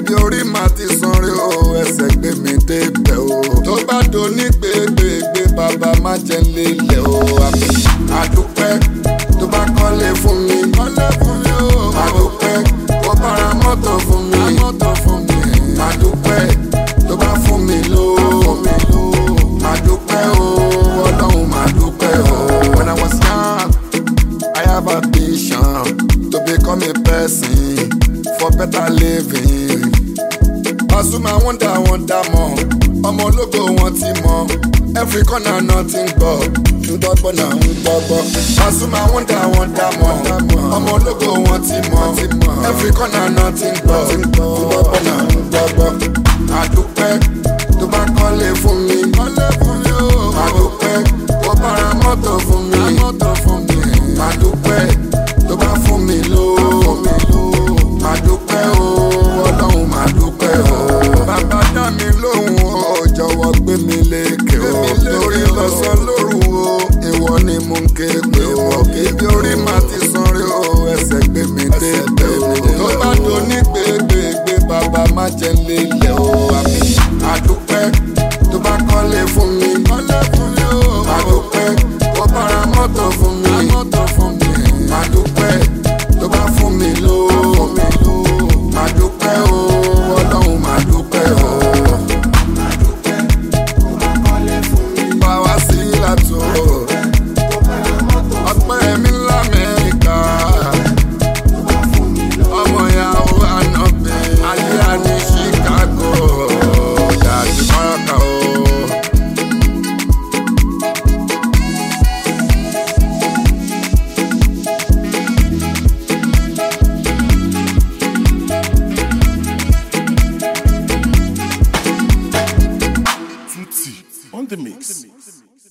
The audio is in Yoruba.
ibi orí màá ti san rí o ẹsẹ̀ gbé mi débẹ̀ o tó bá do ní gbégbégbé bàbá má jẹ́ ń lélẹ̀ o àmì àdúpẹ́ tó bá kọ́lé fún mi kọ́lé fún mi o àdúpẹ́ ó bára mọ́tò fún mi mọ́tò fún mi àdúpẹ́ tó bá fún mi lówó fún mi lówó àdúpẹ́ o ọlọ́run má dúpẹ́ o. when i was young i have a vision to become a person for better living. Pasuma wonder wonder mọ ọmọ ológo wọn ti mọ every corner nothing gbọ́ ńgbọ́gbọ́ náà ń gbọ́gbọ́. Pasuma wonder wonder mọ ọmọ ológo wọn ti mọ every corner nothing gbọ́ ńgbọ́gbọ́ náà ń gbọ́gbọ́. Àdúpẹ́ tó bá kọ́lé fún mi àdúpẹ́ ó bára mọ́tò fún mi àdúpẹ́ tó bá fún mi lówó àdúpẹ́ o ọlọ́run máa dúpẹ́ o. bàbá dá mi lóhùn o jọ̀wọ́ gbé mi lékè o lórí lọ́sàn lóru o ìwọ ni mo ń ké pé o ibi orí máa ti san rí o ẹsẹ̀ gbé mi dé tẹ̀ o tó bá do ní gbégbégbé bàbá má jẹ́ ń lélẹ̀.